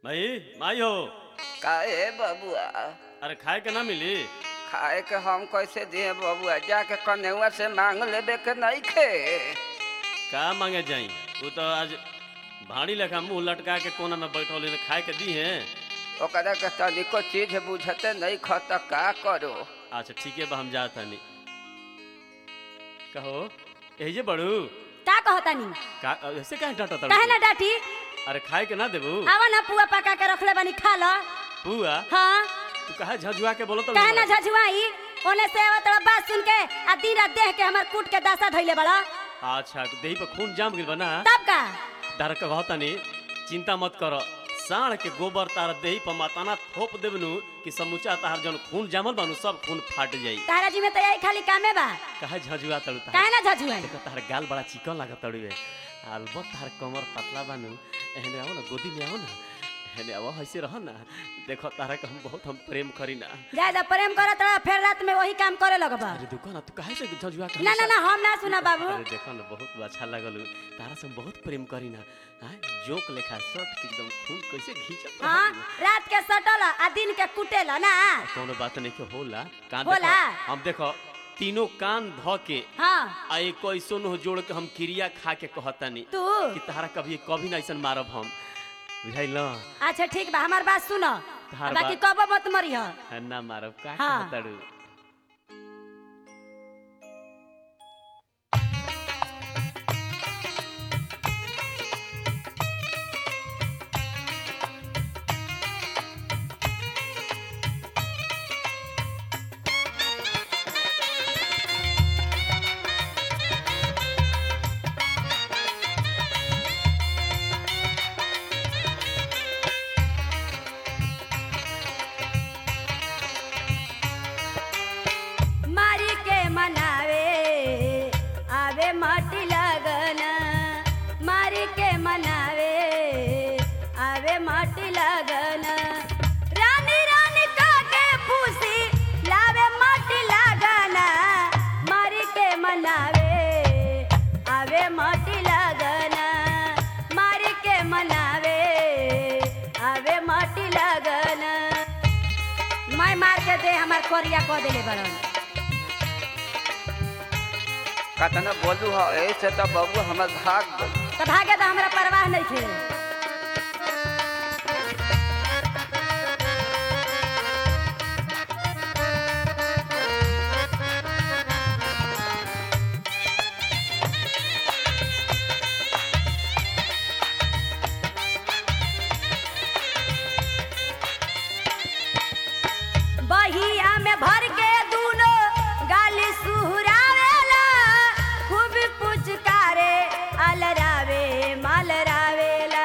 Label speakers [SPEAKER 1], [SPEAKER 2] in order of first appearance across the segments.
[SPEAKER 1] भाई माई हो
[SPEAKER 2] काहे बबुआ
[SPEAKER 1] अरे खाए के ना मिली
[SPEAKER 2] खाए के हम कैसे दिए बबुआ जाके कन्हैया से मांग लेबे के नहीं खे
[SPEAKER 1] का मांगे जाई वो तो आज भाड़ी लेखा मुंह लटका के कोना में बैठल है खाए के दी है
[SPEAKER 2] ओकरा के तनिको चीज बुझते नहीं ख त का करो
[SPEAKER 1] अच्छा ठीक है बा हम जात हनी कहो यही जे बड़ू
[SPEAKER 3] का कहतानी
[SPEAKER 1] का ऐसे काहे डांटा
[SPEAKER 3] काहे ना डाटी
[SPEAKER 1] अरे खाए के ना देबू
[SPEAKER 3] आवा ना पुआ पका के रखले बानी खा ल
[SPEAKER 1] पुआ
[SPEAKER 3] हाँ
[SPEAKER 1] तू कहा झझुआ के बोलो तो
[SPEAKER 3] काहे ना झझुआई ओने से आवत रहा बात सुन के आ दिन रात देह के हमर कूट के दासा धइले बड़ा
[SPEAKER 1] अच्छा देही पे खून जाम गेल बा ना
[SPEAKER 3] तब का
[SPEAKER 1] डर के कहतानी चिंता मत करो साढ़ के गोबर तार देही पर माताना थोप देबनु कि समूचा तार जन खून जामल बानु सब खून फाट जाई
[SPEAKER 3] तारा जी में तो यही खाली कामे बा
[SPEAKER 1] कहा झझुआ तड़ू तार
[SPEAKER 3] काहे ना झझुआई
[SPEAKER 1] देखो तार गाल बड़ा चिकन लागत तड़ुए अलबत तार कमर पतला बानु एहने आओ ना गोदी में आओ ना एहने आओ ऐसे रहो ना देखो तारा के हम बहुत हम प्रेम करी ना
[SPEAKER 3] ज्यादा प्रेम करत रहा फिर रात में वही काम करे लगबा
[SPEAKER 1] अरे दुकान ना तू काहे से झझुआ के
[SPEAKER 3] ना ना
[SPEAKER 1] हमेशा-
[SPEAKER 3] ना हम ना सुना बाबू
[SPEAKER 1] अरे देखो ना बहुत अच्छा लगल तारा से हम बहुत प्रेम करी ना हाँ जोक लेखा शर्ट के एकदम खून कैसे खींचत
[SPEAKER 3] हाँ रात के सटल आ दिन के कुटेल ना
[SPEAKER 1] कोनो बात नहीं के होला कान
[SPEAKER 3] होला?
[SPEAKER 1] देखो हम देखो तीनों कान ध के
[SPEAKER 3] हाँ
[SPEAKER 1] आ एक ऐसो न जोड़ के हम क्रिया खा के कहतानी
[SPEAKER 3] तू
[SPEAKER 1] कि तारा कभी कभी ना ऐसन मारब हम बुझाइल
[SPEAKER 3] अच्छा ठीक बा हमार बात सुनो
[SPEAKER 1] तहार
[SPEAKER 3] बाकी
[SPEAKER 1] बात-
[SPEAKER 3] कबो मत मरी हो
[SPEAKER 1] ना मारब का
[SPEAKER 3] हाँ।
[SPEAKER 1] कहताड़ू
[SPEAKER 3] मारी के मनावे आवे माटी लगन मारी के मनावे आवे माटी लगन रानी रानी का के फूसी लावे माटी लगन मारी के मनावे आवे माटी लगन मारी के मनावे आवे माटी लगन मैं मार के दे हमार कोरिया को देले बड़न
[SPEAKER 2] कतना बोलू हो ऐसे तो बबू हमर भाग गई
[SPEAKER 3] तो भागे तो हमरा परवाह नहीं थे बहिया में भर के दूनो गाली सुहरावेला खूब पुचकारे अलरावे मालरावेला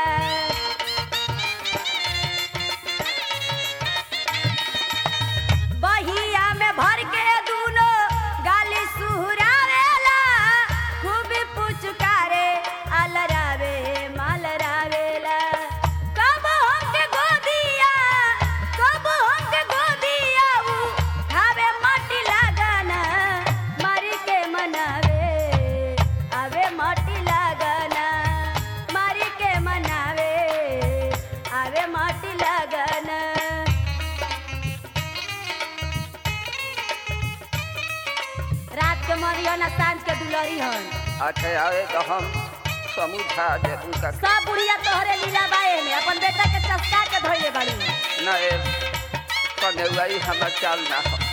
[SPEAKER 3] बहिया में भर के दूनो गाली सुहरावेला खूब पुचकारे अलरावे मालरावेला कब हमके गोदिया कब हमके गोदिया उ खावे माटी लागना मारी के मनावे आवे माटी लागना मारी के मनावे आवे माटी लागना रात के मरियो ना सांझ के दुलरी हन
[SPEAKER 2] अच्छा आवे तो हम समझा देबू का
[SPEAKER 3] सब बुढ़िया तोहरे लीला बाए में अपन बेटा के चस्का के धोइले बाड़ी
[SPEAKER 2] ना ए कन्हैया हमर चाल ना हो